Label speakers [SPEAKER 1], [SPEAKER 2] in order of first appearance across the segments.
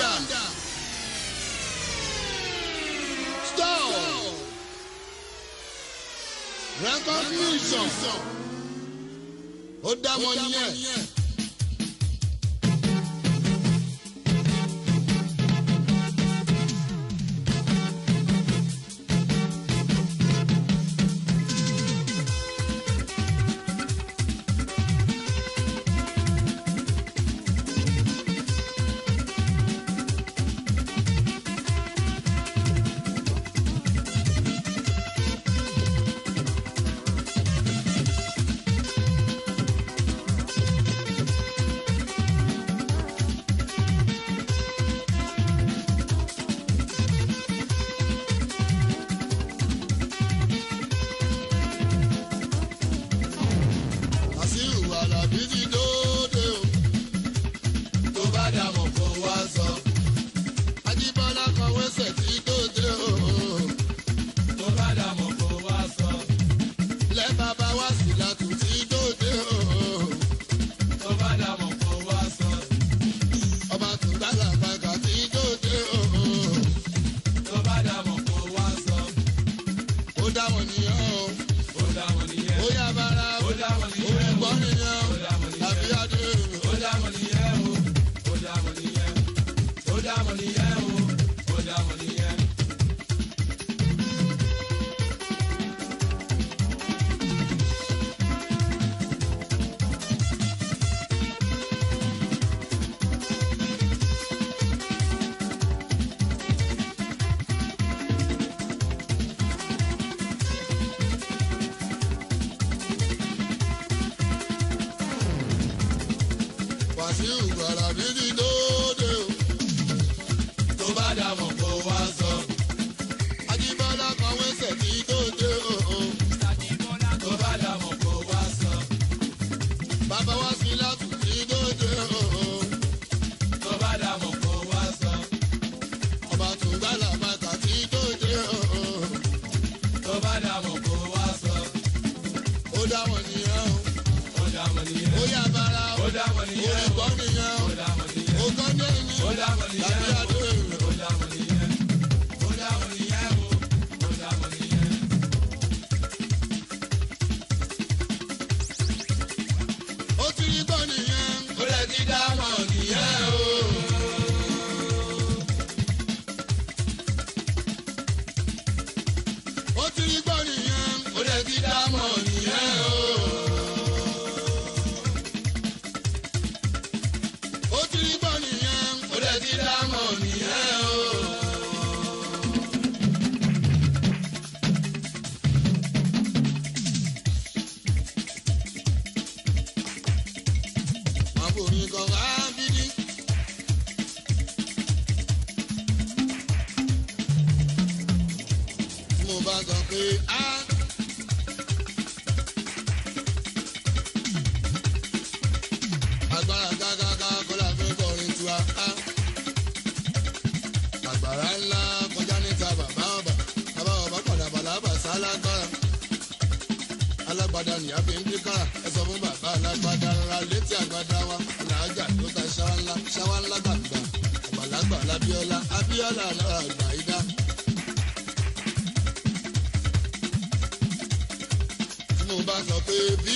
[SPEAKER 1] Stop. Recognition. Ó dá wọn nìyẹn. Àṣìwò Àlàbí ti dóde o. Tó bá dàmọ̀ kó wá sọ. Ajíbọ́lá kan wẹ́sẹ̀ tí dóde o.
[SPEAKER 2] tó bá dàmọ̀ kó wá sọ.
[SPEAKER 1] Lẹ́ bàbá wá sí látù tí dóde o.
[SPEAKER 2] tó bá dàmọ̀ kó wá sọ.
[SPEAKER 1] Ọba tó gbàgbà gbàgbà tí dóde o.
[SPEAKER 2] tó bá dàmọ̀ kó wá sọ.
[SPEAKER 1] Ó dá wọn nìyẹn o.
[SPEAKER 2] ó dàmọ̀ nìyẹn.
[SPEAKER 1] Ó yá bára o.
[SPEAKER 2] ó dàmọ̀ nìyẹn.
[SPEAKER 1] Olùgbọ́ nìyẹn o.
[SPEAKER 2] ó dàmọ̀ nìyẹn.
[SPEAKER 1] Àbí adé o.
[SPEAKER 2] ó dàmọ̀ nìyẹn o. ó dàmọ̀ nìyẹn. ó dàmọ̀ nìyẹn o. ó dàmọ̀ nìyẹn.
[SPEAKER 1] Wàṣíù Àlàbí ti dóde o.
[SPEAKER 2] tó bá dàmọ̀ kó wá sọ.
[SPEAKER 1] Ajíbọ́lá kan wẹ́sẹ̀ tí dóde o.
[SPEAKER 2] tó bá dàmọ̀ kó wá sọ.
[SPEAKER 1] Bàbá wá sí látù tí dóde o.
[SPEAKER 2] tó bá dàmọ̀ kó wá sọ.
[SPEAKER 1] Ọba tó gbàgbà gbàgbà tí dóde o.
[SPEAKER 2] tó bá dàmọ̀ kó wá sọ.
[SPEAKER 1] Ó dá wọn nìyẹn o.
[SPEAKER 2] ó dàmọ̀ nìyẹn.
[SPEAKER 1] Ó yá bára o.
[SPEAKER 2] ó dàmọ̀ nìyẹn.
[SPEAKER 1] Olùgbọ́ nìyẹn o.
[SPEAKER 2] ó dàmọ̀ nìyẹn.
[SPEAKER 1] Ó kọ́ ní ẹni.
[SPEAKER 2] ó dàmọ̀ nìyẹn.
[SPEAKER 1] Àbí adé o.
[SPEAKER 2] ó dàmọ̀ nìyẹn. ó dàmọ̀ nìyẹn o. ó dàmọ̀ nìyẹn.
[SPEAKER 1] Ó ti rí gbọ́ nìyẹn.
[SPEAKER 2] ó lè ti dámọ̀ nìyẹn o.
[SPEAKER 1] Ó ti rí gbọ́ nìyẹn.
[SPEAKER 2] ó lè ti dámọ̀ nìyẹn o.
[SPEAKER 1] Ó ti rí gbọ́ nìyẹn.
[SPEAKER 2] ó lè ti dámọ̀ nìyẹn o.
[SPEAKER 1] Àbòrin kan wá bídí. Tí mo bá sọ pé á. Agbára gágágá kọ́lá fi ń kọrin tiwa á. Àgbàrá ńlá kọjá níta bàbá ọba. Bàbá ọba padà bàlábà sálágbára alágbádá ni a fi ń dín kára ẹ sọ fún bàbá alágbádá rárá létí àgbádá wa làájà tó ta ṣáwá ńlá ṣáwá ńlá gbàgbà àgbàlagbà lábíọ́lá abíọ́lá náà àgbà ìdá. tí mo bá sọ pé bí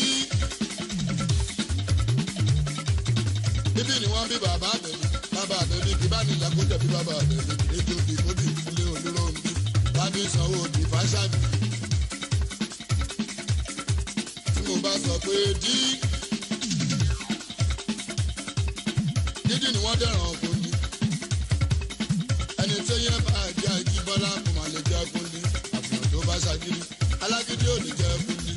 [SPEAKER 1] bíbí ni wọ́n bí bàbá àbẹ̀bí bàbá àbẹ̀bí kí bá ní ìlàkúnjẹ bí bàbá àbẹ̀bí ètò ìdìbòbí ilé olóró ń bí lábí sanwó òdì fáṣábì. tí mo bá sọ pé dí dídì ni wọ́n dẹ̀ràn ọkùnrin ẹni tí yẹn bá jẹ́ àjíbọ́lá kò má lè jẹ́ ọkùnrin àfihàn tó bá ṣàgídí alágídí ò lè jẹ́ ọkùnrin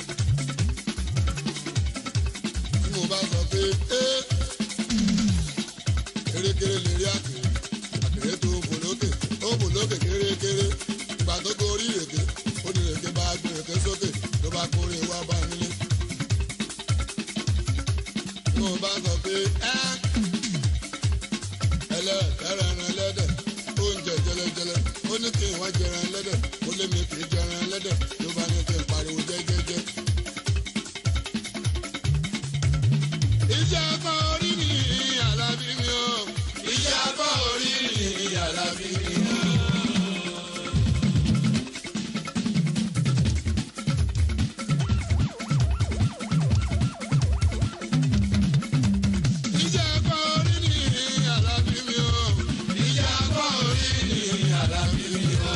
[SPEAKER 1] tí mo bá sọ pé ẹ́ kérékéré lè rí àkèrè àkèrè tó ń fò lókè ó ń fò lókè kérékéré ìgbà tó gorí èké ó ní èké bá gbé èké sókè ló bá kórè wá bá nílé. tí mo bá sọ pé ẹ́ ẹlẹ́ẹ̀kẹ́rẹ́ ẹran ẹlẹ́dẹ̀ oúnjẹ jẹlẹjẹlẹ ó ní kí n wá jẹran ẹlẹ́dẹ̀ ó lé mi kì í jẹran ẹlẹ́dẹ̀ ló bá ní kí n pariwo jẹ́jẹ́jẹ́. iṣẹ́ apá orí mi Àlàbí mi o.
[SPEAKER 2] iṣẹ́ apá orí Àlàbí mi o.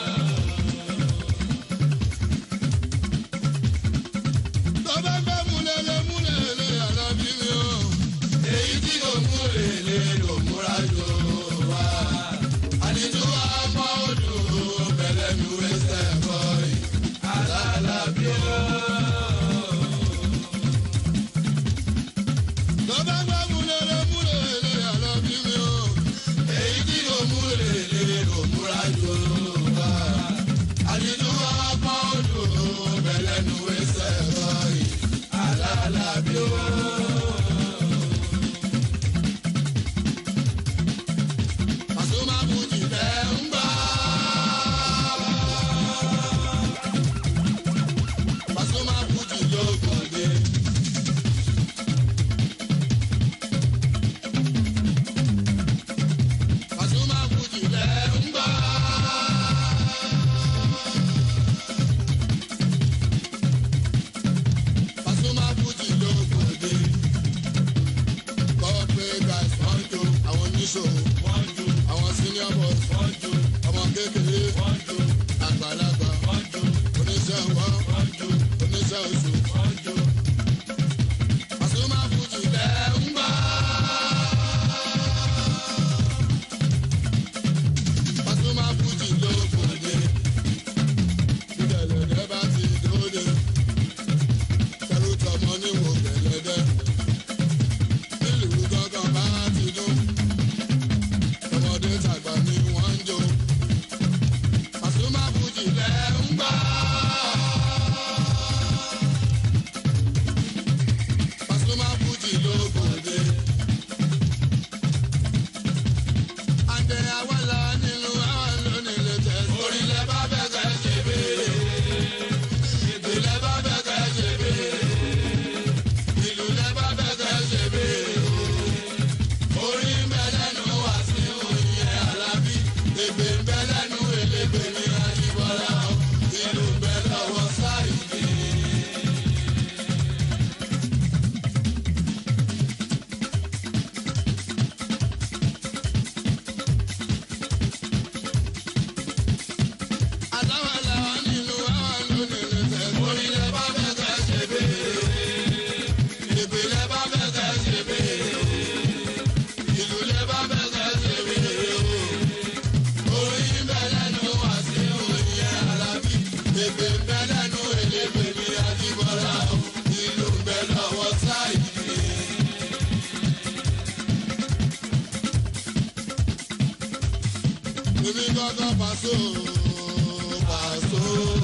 [SPEAKER 1] tó bá gbọ́ múlẹ̀lẹ̀ múlẹ̀lẹ̀ Àlàbí mi o.
[SPEAKER 2] èyí tí kò mú lèlè ló múra jò wá. àdìtú wa pọ̀ odò bẹ̀lẹ̀ mi wẹ́sẹ̀ bọ̀ yìí. Àlàbí o.
[SPEAKER 1] tó bá gbọ́ múlẹ̀lẹ̀ múlẹ̀lẹ̀ Àlàbí mi o.
[SPEAKER 2] èyí tí kò mú lèlè ló múra jò wá. àdìtú wa pọ̀ odò bẹ̀lẹ̀ mi wẹ́sẹ̀ bọ̀ yìí. Àlàbí o.
[SPEAKER 1] Pasuma Fuji
[SPEAKER 2] ẹ̀ ń gbọ́.
[SPEAKER 1] Pasuma Fuji ló
[SPEAKER 2] lókòdé.
[SPEAKER 1] Pasuma Fuji lẹ̀.
[SPEAKER 2] ẹ̀ ń gbọ́.
[SPEAKER 1] Pasuma Fuji ló gbòde. Corporate guys wọ́n jó àwọn oníṣòwò.
[SPEAKER 2] wọ́n jó
[SPEAKER 1] Àwọn senior boys
[SPEAKER 2] wọ́n jó
[SPEAKER 1] ọmọ kékeré
[SPEAKER 2] wọ́n jó
[SPEAKER 1] àgbàlagbà
[SPEAKER 2] wọ́n jó
[SPEAKER 1] oníṣẹ́ ọwọ́
[SPEAKER 2] wọ́n jó
[SPEAKER 1] oníṣẹ́ oṣù.
[SPEAKER 2] wọ́n jó.
[SPEAKER 1] Pasuma Fuji lẹ̀.
[SPEAKER 2] ẹ̀ ń gbọ́.
[SPEAKER 1] Pasuma Fuji ló gbòde. Ìdẹ̀lẹ̀dẹ̀ bá ti dóde. Tẹ̀rù tọmọ níwò gẹ̀lẹ́dẹ́. Nílùú gángan bá ti dún. Tọmọdé tàgbà ni wọ́n ń jó. Pasuma Fuji lẹ̀ ń gbà. Pasuma Fuji ló gbòde. Àǹdẹ̀ àwọ̀là nínú àwọn lónìí lè tẹ̀sí.
[SPEAKER 2] orílẹ̀ bá fẹ́ kẹ́ ṣe béèrè. ìpìlẹ̀ bá fẹ́ kẹ́ ṣe béèrè. ìlú lẹ̀ bá fẹ́ kẹ́ ṣe béèrè. orí ń bẹ lẹ́nu Wàsíù ìyẹn Àlàbí. ègbè ń bẹ lẹ́nu Elégbè ní Àjíbọ́lá. ìlú ń bẹ lọ́wọ́ Sáìdì.
[SPEAKER 1] Àdáwọ̀là nínú àwọn lónìí lè tẹ̀sí.
[SPEAKER 2] orílẹ̀ bá fẹ́ kẹ́ ṣe béèrè. ìpìlẹ̀ bá fẹ́ kẹ́ ṣe béèrè. ìlú lẹ̀ bá fẹ́ kẹ́ ṣe béèrè. orí ń bẹ lẹ́nu Wàsíù ìyẹn Àlàbí. ègbè ń bẹ lẹ́nu Elégbè ní Àjíbọ́lá. ìlú ń bẹ lọ́wọ́ Sáìdì.
[SPEAKER 1] Èmi gángan Paso, Paso.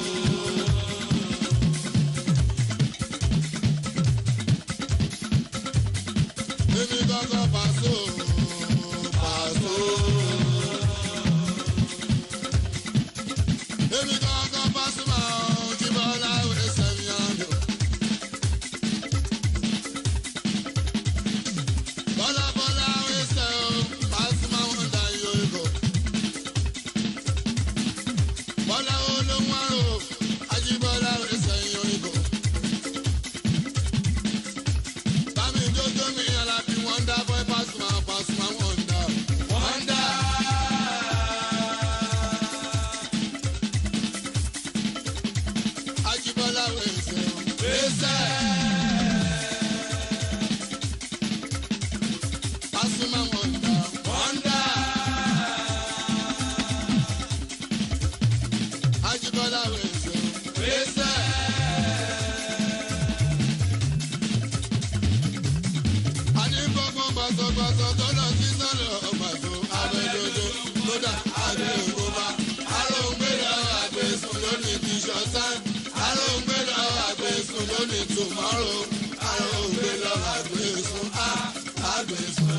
[SPEAKER 1] Èmi gángan Paso, Paso. Èmi gángan Pasuma, Jíbọ́lá ẹsẹ̀ mi àná. Bọ́lá bọ́lá ẹsẹ̀ o, Pasuma wọn dá iyọ̀ ìbò. Bọ́lá olóhùn àrò, Ajíbọ́lá ẹsẹ̀ iyọ̀ ìbò. Bámi jójó mi Alábí wọ́ndà boy Pasuma, Pasuma wọ́ndà.
[SPEAKER 2] Wọ́ndà.
[SPEAKER 1] Ajíbọ́lá ẹsẹ̀ o.
[SPEAKER 2] Gbèsè.
[SPEAKER 1] Pasuma wọ́ndà.
[SPEAKER 2] Wọ́ndà.
[SPEAKER 1] Ajíbọ́lá ẹsẹ̀ o.
[SPEAKER 2] Gbèsè.
[SPEAKER 1] Àní gbogbo gbàsọ̀gbàsọ̀ tó lọ sí sọ́lọ̀ ọ̀gbàsọ abẹ́dodo kódà àgbẹ̀kóbá. Aróńgbé lọ àgbẹ̀sùn lónìí ti ṣọ̀tán. Aróńgbé lọ àgbẹ̀sùn lónìí tòmọ́rò. Aróńgbé lọ àgbẹ̀sùn á àgbẹ̀sùn.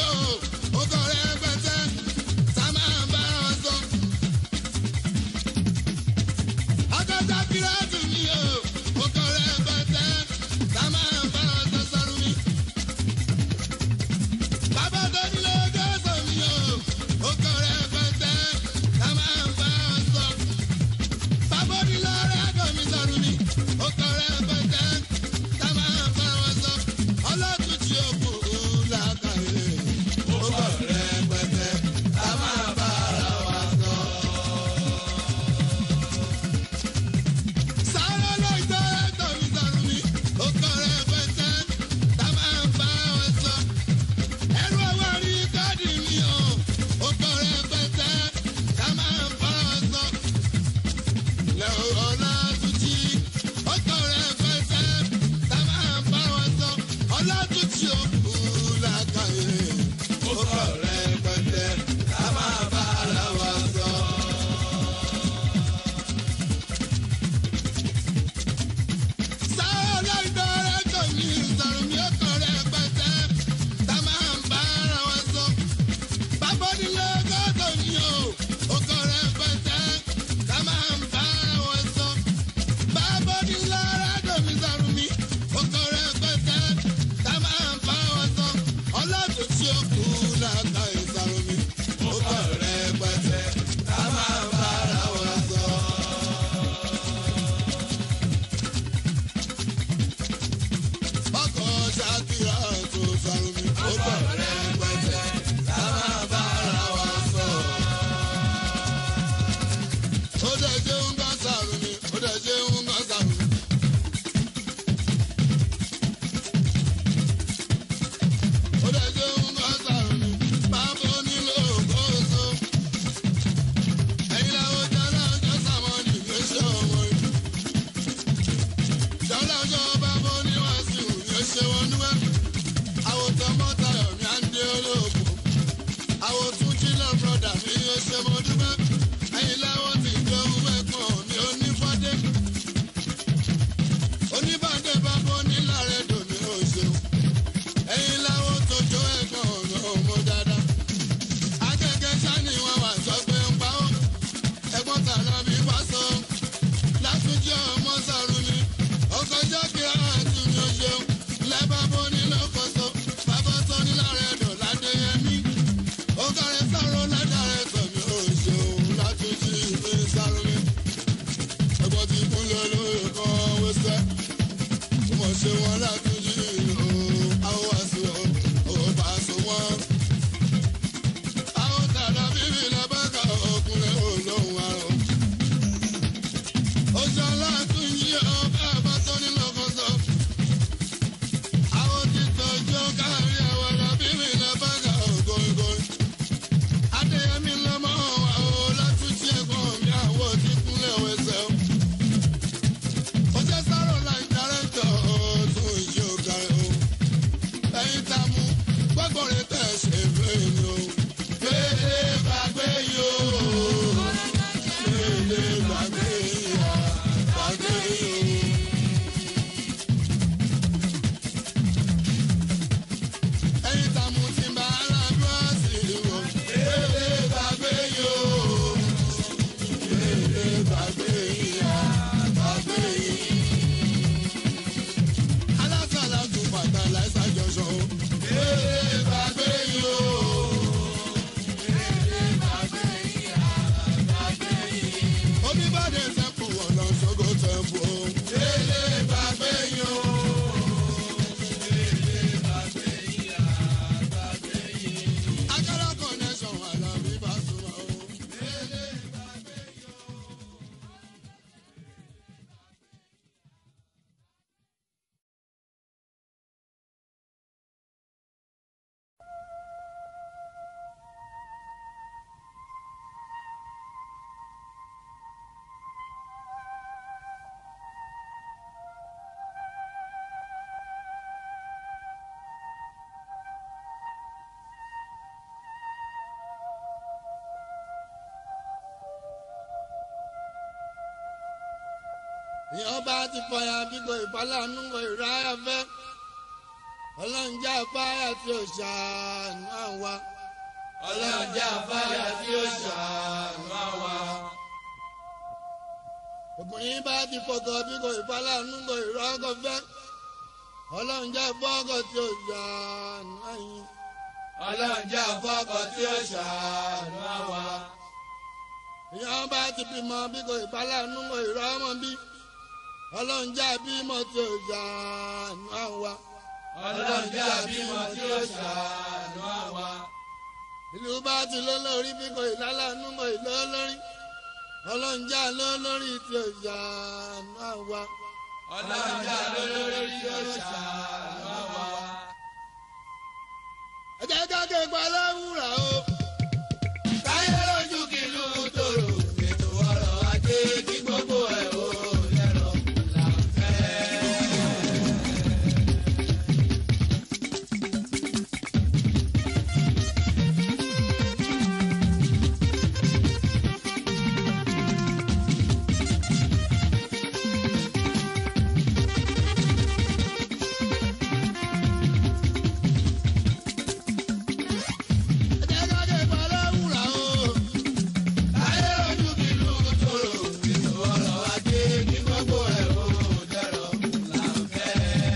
[SPEAKER 1] o ó kọ́ rẹpẹtẹ tá a máa bá wọn sọ. akọ́ta pírátù mi o ó kọ́ rẹpẹtẹ tá a máa bá wọn sọ sọ́run mi. bàbá tó nílé gẹ́sọ̀ mi o ó kọ́ rẹpẹtẹ tá a máa bá wọn sọ. bàbá onílé rẹ́gọ̀ mi sọ̀run mi ó kọ́ rẹpẹtẹ tá a máa bá wọn sọ. ọlọ́tún tí ó kù lákàyè ó kọ́ rẹpẹtẹ tá a máa bá ara wa sọ. Sáré ló ń tẹ́ ẹ̀tọ́ mi sọ̀rọ̀ mi, ó kọ́ rẹpẹtẹ tá a máa bá wọn sọ. Ẹrú ọwọ́ rí káàdì mi o, ó kọ́ rẹpẹtẹ tá a máa bá wọn sọ. Lẹ́wọ̀n ọ̀la tuntun, ó kọ́ rẹpẹtẹ tá a máa bá wọn sọ. Ọlá tuntun ó kú lákàyè, ó kọ́ rẹpẹtẹ tá a máa bá ara wa sọ. Sáré ìdọ́rẹ́ tó ní ìsọ̀rọ̀ mi ó kọ́ rẹpẹtẹ tá a máa ń bá ara wa sọ. Bàbá onílé gọ́dọ̀ ni o, ó kọ́ rẹpẹtẹ tá a máa ń bá ara wa sọ. Bàbá onílé rẹ́dọ̀ mi sọ̀rọ̀ mi, ó kọ́ rẹpẹtẹ tá a máa ń bá wa sọ. Ọlọ́dún tí ó kú láta ìsọ̀rọ̀ mi, ó kọ́ rẹpẹtẹ tá a máa ń bá ara wa sọ. ọkọ̀ ṣàkíyà tó sọ̀rọ̀ mi. ó kọ̀ rẹpẹtẹ tá a máa bá ara wa sọ. ó dẹ̀ ṣe ń gbọ́ sàrù mi. ó dẹ̀ ṣe ń gbọ́ sàrù mi. ó dẹ̀ ṣe ń gbọ́ sàrù mi. bàbá onílò kóso. ẹ̀yin làwọn jẹ́ láwọn sàmọ́nì ló ṣe ọmọ yìí jọlọ́jọ́ bábọ́ ní wàásù yóò ṣe wọn núwẹ́. àwòtán mọ́tàyọ̀ mi á ń dé olóògùn. àwòtún jìnnà brọ́dà mi yóò ṣe mọ́ dúpẹ́. ẹ̀yin láwọn ti gbé owó ẹ̀gbọ́n mi ò ní fọ́dé. oníbàdé bábọ́ nílàrẹ̀ dòmí ò ṣeun. ẹ̀yin láwọn tó jó ẹ̀gbọ́n mi ò mọ dáadáa. akẹ́kẹ́ sani wọn wà sọ pé ń pa ó. ẹ̀gbọ́n tààrà mi bá sọ látúnjẹ́ ọmọ sọ̀rọ̀ ni ọkọjọ́ kíra àti mi ò ṣeun lẹ́bà bó ní lọ́kọ̀ọ́sọ bàbá tó ní lára ẹ̀dọ̀ ládéyẹmí ọkọ̀rẹ́ sọ̀rọ̀ ládàrẹ́ tọ̀ mi ò ṣeun látúnjẹ́ ìwé sọ̀rọ̀ mi ẹ̀gbọ́n ti kúnlẹ̀ lóye kan wẹ́sẹ̀ mo ṣe wọn látúnjẹ́ ìlú àwọn àṣù ọ̀ bá so wọn. àwọn tàdá bíbí lẹ́bàkà ọkùnrin olóhùn àrùn oṣù aláàtún yí ọba àbátọ́ nínú ọkọ̀ọ̀sọ. àwọn ti tọ́jú káàrí àwọn arábìnrin ilẹ̀ bàgà ògóńgóń. adéyẹmí lọ́mọ àwọn látúntì ẹ̀gbọ́n mi àwọn ti kúnlẹ̀ wẹsẹ̀ o. oṣù sáró láì dárẹ́tọ̀ ọ̀tún ìṣe òkàrẹ̀ o. ẹ̀yin tá a mú gbọ́gbọ́n rẹ̀ tẹ̀ ṣe fẹ́ ni o. gbélé gbàgbé yìí o. gbélé gbàgbé yìí o. gbàgbé yìí o. ẹ̀yin tá a mú ti bá aládùn àṣírí o. gbélé gbàgbé yìí o. gbélé gbàgbé yìí o. gbàgbé yìí. alásàlá tún bàtà láìsà jọṣọ o. gbélé gbàgbé yìí o. omi bá dé sẹ́kù ọ̀nà ṣogo tẹ̀m̀pù o. gbélé gbàgbé yìí o. akara connection wà lábí bá sùn o. gbélé gbàgbé yìí o. ìyẹn bá ti fọyà bíkọ ìfọláàánú ìráyà fẹ́ ọlọ́njà fáyà tí ó ṣàánú àwa.
[SPEAKER 2] ọlọ́jà fáyà tí ó ṣàánú àwa.
[SPEAKER 1] obìnrin bá ti fọkọ bí kò ìfàlànú kò ìrọ́kọ̀ fẹ́. ọlọ́njà fọ́kọ̀ tí ó ṣàánú àyìn.
[SPEAKER 2] ọlọ́jà fọ́kọ̀ tí ó ṣàánú àwa.
[SPEAKER 1] ìyá bá ti bímọ bí kò ìfàlànú kò ìrọ́mọ bí. ọlọ́njà bímọ tí ó ṣàánú àwa.
[SPEAKER 2] ọlọ́jà bímọ tí ó ṣàánú àwa.
[SPEAKER 1] ìlú bá ti lọ lórí bí kò ìlàlánú kò ìlọ lórí. ọlọ́njà lọ lórí tí ó ṣàánú àwa.
[SPEAKER 2] ọlọ́jà lólórí tí ó ṣàánú àwa.
[SPEAKER 1] ẹ jẹ́ ká ké pa láwùrà o.
[SPEAKER 2] káyé lójú kìlú tòrò ètò ọrọ̀ ajé kí gbogbo ẹ̀ ó lẹ́rọ là ń fẹ́.
[SPEAKER 1] ẹ jẹ́ ká ké pa láwùrà o.
[SPEAKER 2] káyé lójú kìlú tòrò ètò ọrọ̀ ajé kí gbogbo ẹ̀ ó lẹ́rọ là ń fẹ́.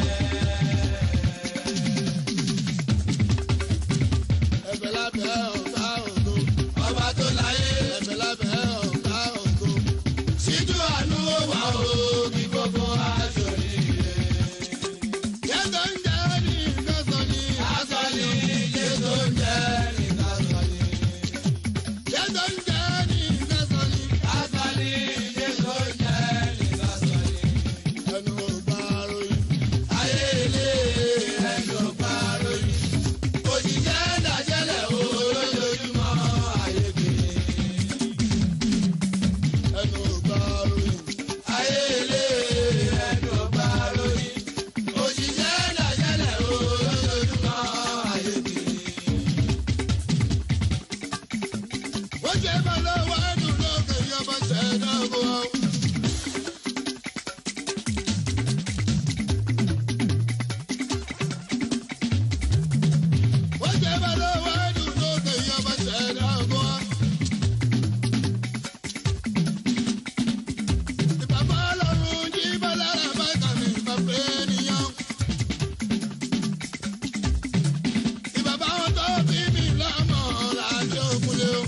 [SPEAKER 1] ẹ̀bẹ̀ lábẹ́ ọ̀gá ògo.
[SPEAKER 2] ọba tó láyé
[SPEAKER 1] ẹ̀bẹ̀ lábẹ́ ọ̀gá ògo.
[SPEAKER 2] síjú àánú ó wà ó kí gbogbo aṣọ rire.
[SPEAKER 1] yẹ́tọ̀ ń jẹ́ ní ìkẹsàn ní.
[SPEAKER 2] aṣọ ni jésù ń jẹ́ nìkan sọ ni.
[SPEAKER 1] yẹ́tọ̀ ń jẹ́ ní ìkẹsàn ní.
[SPEAKER 2] aṣọ ni jésù ń jẹ́ nìkan sọ ni.
[SPEAKER 1] ẹnu ọgbà ròyìn.
[SPEAKER 2] ayé ilé ẹjọ́ parọ́ yìí. òṣìṣẹ́ dàjẹ́lẹ̀ o lójoojúmọ́ ayé kiri.
[SPEAKER 1] ẹnu ọgbà ròyìn.
[SPEAKER 2] ayé ilé ẹjọ́ parọ́ yìí. òṣìṣẹ́ dàjẹ́lẹ̀ o lójoojúmọ́ ayé kiri.
[SPEAKER 1] ó jẹ́ bá lọ́wọ́ ẹnu lókè yọmọ ṣẹ̀dá ọkọ̀ wa. ó jẹ́ bá lọ́wọ́ ẹnu lókè yọmọ ṣẹ̀dá ọkọ̀ wa. ìbàbá ọlọ́run jí bá lára bá kàmí ìbàbá ènìyàn. ìbàbá wọn tó bí mi lọ́mọ làbí òkúlé o.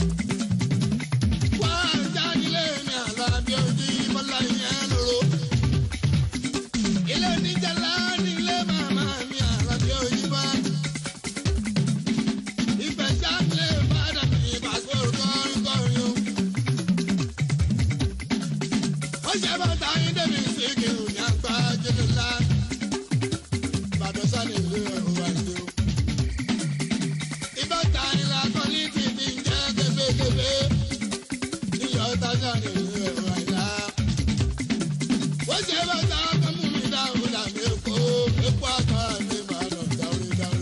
[SPEAKER 1] wá jáde ní àlàbí ojú bọ́lá yẹn lóró. ilé oníjàlá nílé màmá mi àlàbí ojú bá. ìfẹ́ sáfìlẹ̀ ìbàdàn mi ìbàgbọ́ kọrin kọrin o. ó ṣe bàtà yín débi sí kìrù ní àgbà jẹ́lẹ̀ ńlá. ìbàdàn sani ìlú ẹ̀rọ wà ní o ìbáta ìlà kọ́lí ti fi ń jẹ́ kébékébé níyọ̀ tájà ní ìlú ẹ̀rọ àìlá. ó ṣe bàtà kọ́mú mi dáhùn dàbí èkó èkó àkàrà mi máa lọ dáwé dáwé.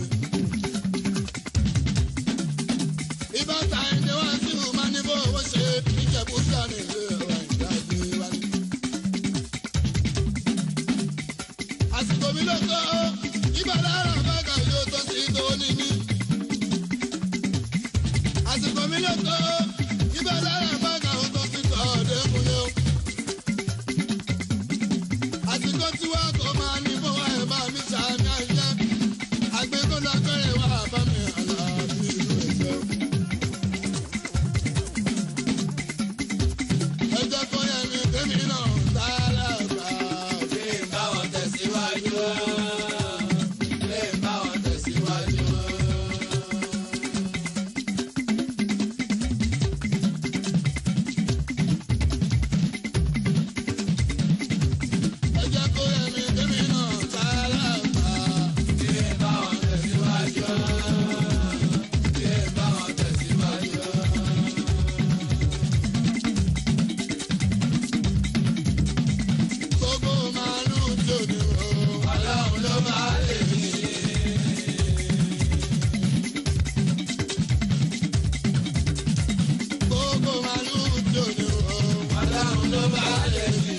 [SPEAKER 1] ìbáta ìdè wá sí ìhùmá ní bó owó ṣe ìjẹ̀bú jà ní ìlú ẹ̀rọ àìlá gbé wálé. àsìkò mi ló tó ìbàdàn àbága yóò tó sí tó ní ní àsìkò mi ló tó ibà lára bàgà ó tó ti tọ̀ ọ́dẹ́kunlé o. àsìkò tí wàá kó máa ní bó wá ẹ̀ bá mi sàmì àjẹ́ àgbékọ́lá kẹrẹ̀ wá bá mi àlàáfíà ìlú ẹ̀fẹ́ o. ẹ jẹ́ kó yẹ mi kémi náà sáárà gbà ó.
[SPEAKER 2] lè bá wọn tẹ̀síwájú. lè bá wọn tẹ̀síwájú.
[SPEAKER 1] ẹ jẹ́ kó yẹ mi kémi náà sáárà gbà ó.
[SPEAKER 2] lè bá wọn tẹ̀síwájú. lè bá wọn tẹ̀síwájú.
[SPEAKER 1] gbogbo màálù tí ò ní o.
[SPEAKER 2] ọlọ́run ló máa lè mí.
[SPEAKER 1] gbogbo màálù tí ò ní o.
[SPEAKER 2] ọlọ́run ló máa lè mí.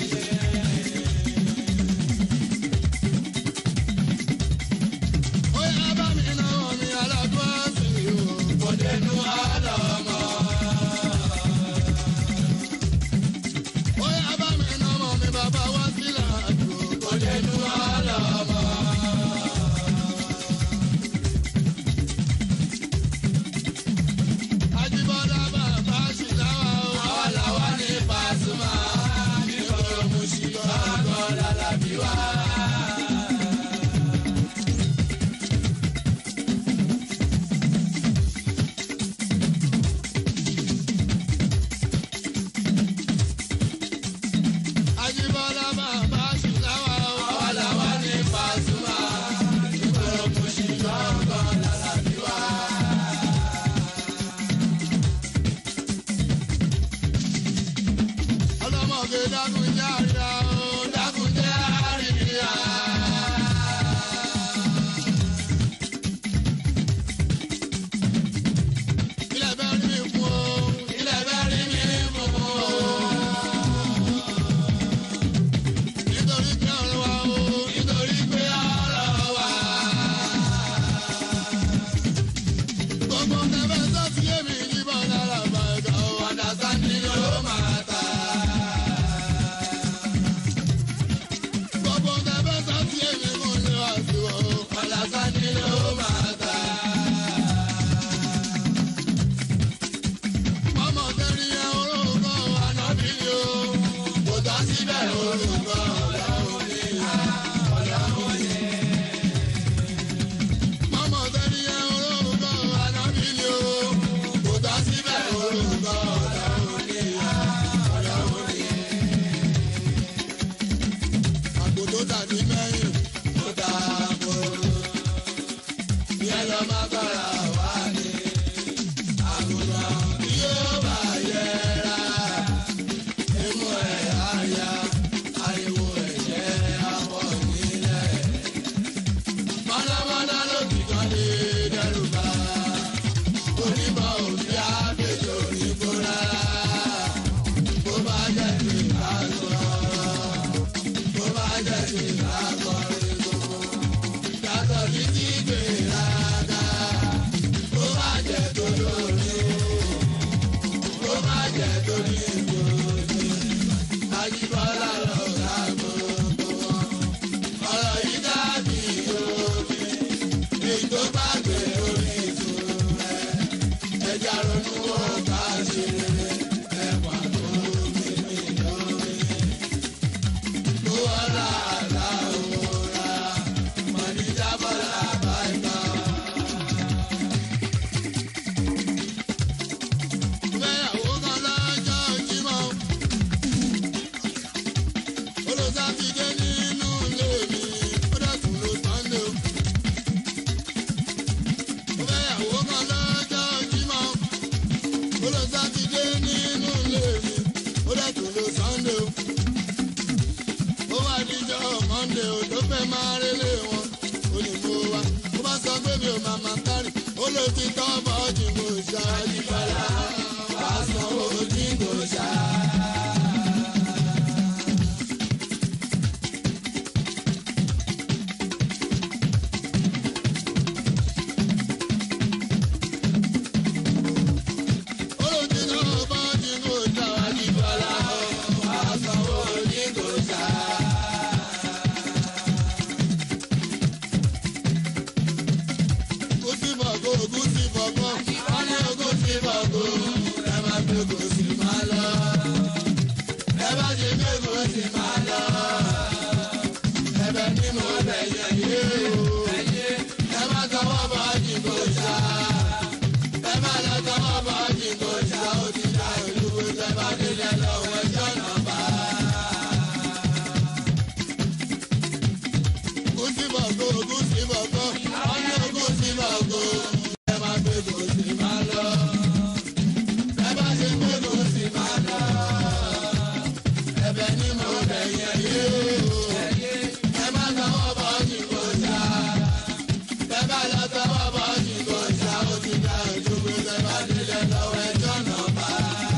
[SPEAKER 1] dákúnjẹ́ àríyá o dákúnjẹ́ àríyá. ilẹ̀ bẹ́ẹ̀ rí mi fún o ilẹ̀ bẹ́ẹ̀ rí mi fún o. nítorí pé ọ̀rọ̀ wa o nítorí pé ọ̀rọ̀ wa. gbogbo tẹ̀fẹ́ sọ́ọ̀tì èmi yíbọn lára bá ẹ̀ka o àdàsáni ló máa ta. gbogbo tẹ̀fẹ́ sọ́ọ̀tì èmi mú ní wàásù o àdàsáni ló máa ta. ọmọ tẹ́rí ẹ orúkọ ànábì ni o kò tọ́ síbẹ̀ orúkọ ọlọ́run ni ọlọ́run ni. ọmọ tẹ́rí ẹ orúkọ ànábì ni o kò tọ́ síbẹ̀ orúkọ ọlọ́run ni ọlọ́run ni. àpò tó tà ní mẹ́yìn tó ta àpò yẹn lọ má bàrà wá ní àgùntàn yóò bá yẹra imú ẹ̀ àyà ariwo ẹ̀jẹ̀ abọ́ nílẹ̀. mọ́nàmọ́ná ló ti kàn lé dẹ́rù bá onímọ̀ òbí àbẹ̀jọ òyìnbó rárá. bó bá jẹ́ ti ìlà sọ̀rọ̀ bó bá jẹ́ ti ìlà kọrin gbogbo. yàtọ̀ sí ti gbéraga bó bá jẹ́ tó lórí bó bá jẹ́ tó ní ìgbòho. Ajíbọ́lá lọ ra gbogbo wọn. Ọ̀rọ̀ yìí dàbí omi. Èyí tó bá gbé orí ìṣòro rẹ̀. Ẹja ronú wo ká ṣe rere. Ẹ̀wà tó mi mi lórí. Kó ọ̀la àlá òwúra. Mọ̀níjà bọ́lá bá ìtàn. Fẹ́yàwó kan lọ́jọ́ Jímọ̀. Olùsàtìdé nínú ilé mi, ó dẹ̀kun ló Sànńdé o. Fẹ́yàwó kan lọ́jọ́ Jímọ̀. Olùsàtìdé nínú ilé mi, ó dẹ̀kun ló Sànńdé o. Ó wá díjọ́ Mọ́ndé o tó fẹ́ máa rélé wọn. Ó ní mo wá, ó bá sọ pé mi ò máa máa kárì. Ó ló ti tọ́ bọ́ọ̀dì mo ṣáájú bọ́lá. Wàá sanwó jíǹgò ṣáá. Olùdíná bọ́ọ̀dì mo ṣáájú bọ́lá. Wàá sanwó jíǹgò ṣáá. Gúsì bọ̀gó, gúsì bọ̀gó, wọ́n ní gúsì bọ̀gó, ẹ máa gbé gúsì máa lọ. Ẹ bá ṣe gbé gúsì máa lọ. Ẹbẹ̀ ni mo bẹ̀ yẹn yé o. Ẹ má tọwọ́ bọ̀ jìngò ṣá. Ẹ má lọ tọwọ́ bọ̀ jìngò ṣá. Ó ti dá ìlú tẹ bá délẹ̀ lọ́wọ́ ẹjọ́ náà bá. Gúsì bọ̀gó, gúsì bọ̀gó, wọ́n ní gúsì bọ̀gó. Ẹ má gbé gúsì máa lọ. Ẹ bá ṣe gbé gúsì máa lọ. Ẹbẹ̀ ni mo bẹ̀ yẹn yé o. Ẹ má tọwọ́ bọ̀ jìngò ṣá. Ẹ bá lọ tọwọ́ bọ̀ jìngò ṣá. Ó ti dá ìlú tẹ bá délẹ̀ lọ́wọ́ ẹjọ́ náà bá.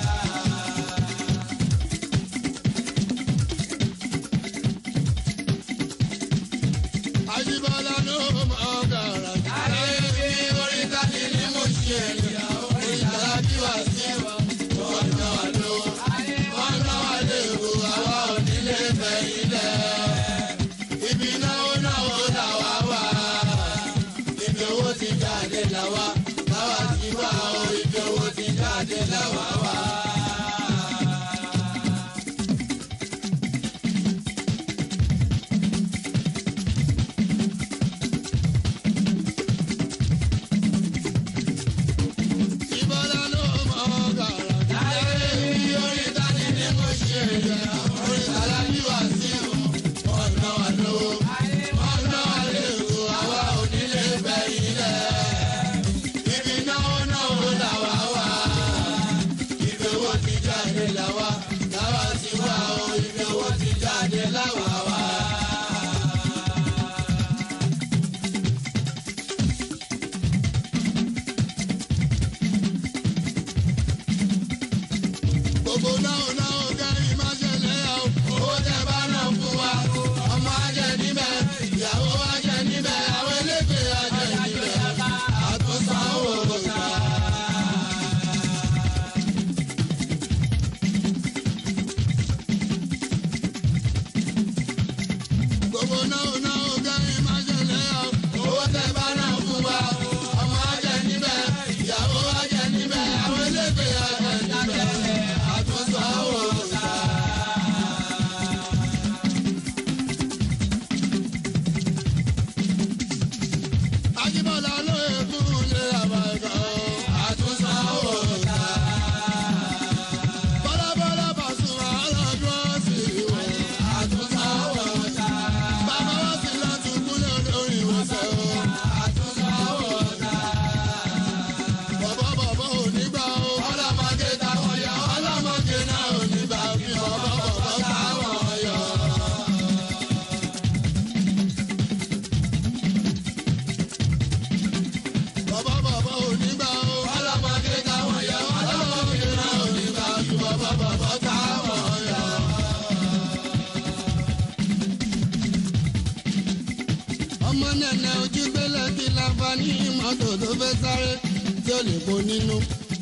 [SPEAKER 1] Àjíbọ́lá ló mọ ọ̀gàrà. Àrẹ bí orí tani ní mo ṣe ẹ̀yà orí tàrà bí wà sí wa. Wọ́n ná wa ló. Wọ́n ná wa lé o, àwa ò nílé fẹ̀yìn lẹ̀. Ibi náwó náwó là wá wà. Ibi owó ti jáde là wá. Láwa ti wá o, ibi owó ti jáde là wá wà. Ìbọ́lá ló mọ ọ̀gàrà. Àrẹ bí orí tani ní mo ṣe ẹ̀yà orí tàrà bí wà sí wa. Wọ́n ná wa lówó. Wọ́n ná wa lé o, àwa ò nílé fẹ̀yìn lẹ̀. gbogbo náà náà kẹ́rin má ṣẹlẹ̀ yà ó. owó tẹ bá náà fún wa ọmọ ajẹ níbẹ̀ ìyàwó ajẹ níbẹ̀ àwọn elégbè ajẹ níbẹ̀ àtúnṣàwò ọ̀gá. gbogbo náà náà kẹ́rin má ṣẹlẹ̀ yà ó. owó tẹ bá náà fún wa ọmọ ajẹ níbẹ̀ ìyàwó ajẹ níbẹ̀ àwọn elégbè ajẹ níbẹ̀ àtúnṣàwò ọ̀gá. Ajíbọ́lá ló èkún lé àbàgà àtúnṣàwò ọ̀gá. Bọ́lábọ́lá Pasuma ọlọ́dún ọ̀sìn ìwọ̀ àtúnṣàwò ọ̀gá. Bàbá wa sì láti kúnlẹ̀ olórí ìwòsàn o àtúnṣàwò ọ̀gá. Bọ̀bọ̀ bọ̀bọ̀ ò ní gbà o. Ọlọ́mọdé táwọn yọ. Ọlọ́mọdé náà ò ní gbà bí bọ̀bọ̀ bọ̀bọ̀ táwọn yọ. Bọ̀bọ̀ bọ̀bọ̀ ò ní gbà o. Ọlọ́mọdé táwọn yọ. Ọlọ́mọdé náà ò ní gbà bí bọ̀bọ̀ bọ̀bọ̀ táwọn yọ. ọmọ nẹ̀nẹ̀ ojú gbélé kí láǹfààní mọ́tò tó fẹ́ sáré tí ó lè bo nínú.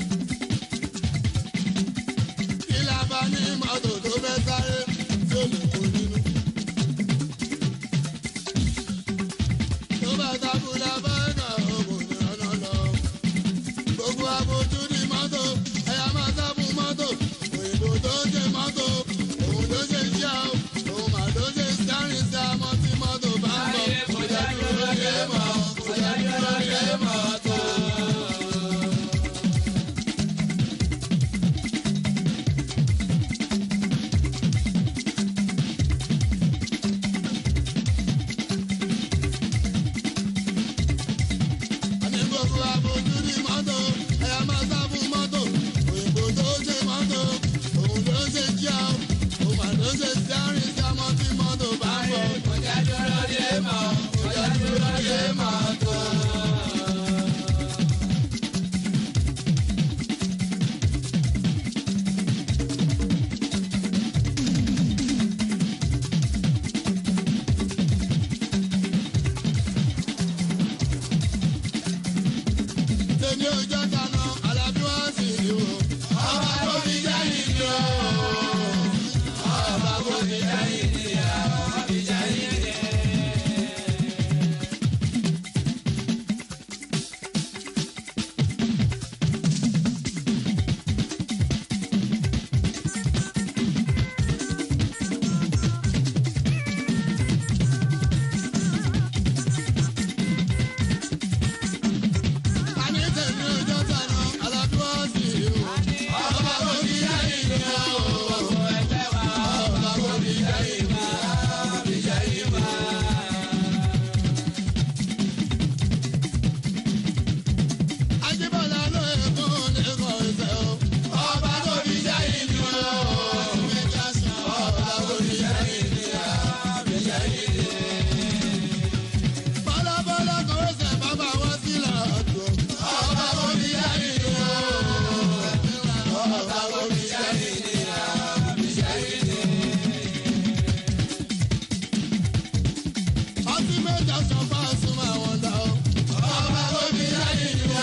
[SPEAKER 1] kí láǹfààní mọ́tò tó fẹ́ sáré tí ó lè bo nínú. tó bá takú lábẹ́ẹ̀kà ògùn ìrànà lọ. gbogbo abojú ní mọ́tò ẹ̀yà máa sábù mọ́tò òyìnbó tó ṣe mọ́tò òun ló ṣe ṣíà ó òun mà ló ṣe sáré sí àmọ́ tí mọ́tò bá ń bọ̀ kò jẹ́ dúró lé mọ́ kò jẹ́ dúró lé mọ́tò. àní gbogbo abojú ní mọ́tò ẹ̀yà máa sábù mọ́tò òyìnbó tó ṣe mọ́tò òun ló ṣe jíà ó òun mà ló ṣe sáré sí àmọ́ tí mọ́tò bá ń bọ̀ kò jẹ́ dúró lé mọ́ kò jẹ́ dúró lé mọ́tò. tèmi ò jẹ́ kaná alábí wá sí ìwò. ọba tó fi jẹ́ ìdí o. ọba tó fi jẹ́ ìdí o. ọba fi jẹ́ ìdí o. Àní tèmi ò jẹ́ kaná alábí wá sí ìwò. ọba tó fi jẹ́ ìdí o. ọba tó fi jẹ́ ìdí o. ọba fi jẹ́ ìdí o. Ajíbọ́lá ló èkó lẹ́kọ̀ọ́ ìfẹ́ o. Ọba tó fi jẹ́ ìlú o. Ọba tó fi jẹ́ ìlú o. Bọ́lábọ́lá kò ṣe bàbá wọn sílẹ̀ ọ̀dọ́. Ọba tó fi jẹ́ ìlú o. Ọba tó fi jẹ́ ìlú o. Ọtí méjà sọ fún àsùnmọ̀ àwọn ọ̀dà o. Ọba tó fi jẹ́ ìlú o.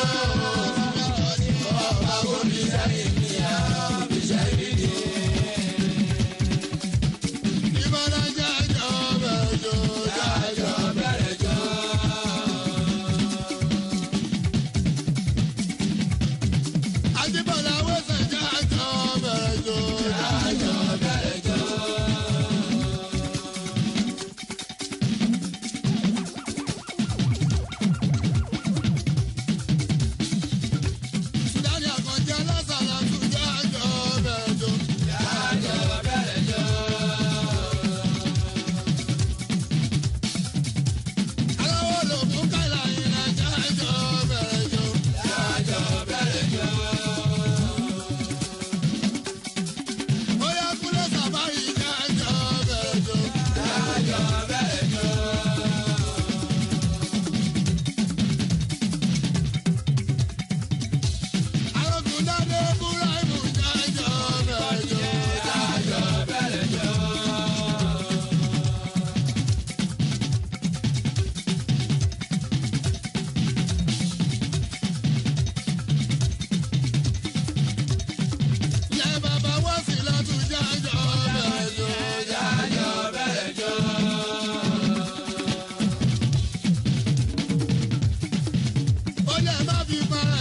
[SPEAKER 1] Ọba tó fi jẹ́ ìlú o. Ìbára jẹ́ ẹjọ́ bẹ̀rẹ̀ jọ, jẹ́ ẹjọ́ bẹ̀rẹ̀ jọ. Ajíbọ̀lá wẹ̀sẹ̀ jẹ́ ẹjọ́ bẹ̀rẹ̀ jọ, jẹ́ ẹjọ́ bẹ̀rẹ̀ jọ. Sùdáni àkànjẹ́ lọ́sàlá tún jẹ́ ẹjọ́ bẹ̀rẹ̀ jọ. Aláwọ̀ ló mú kálá ìrìn àjò ẹjọ́ bẹ̀rẹ̀ jọ. lè má fi para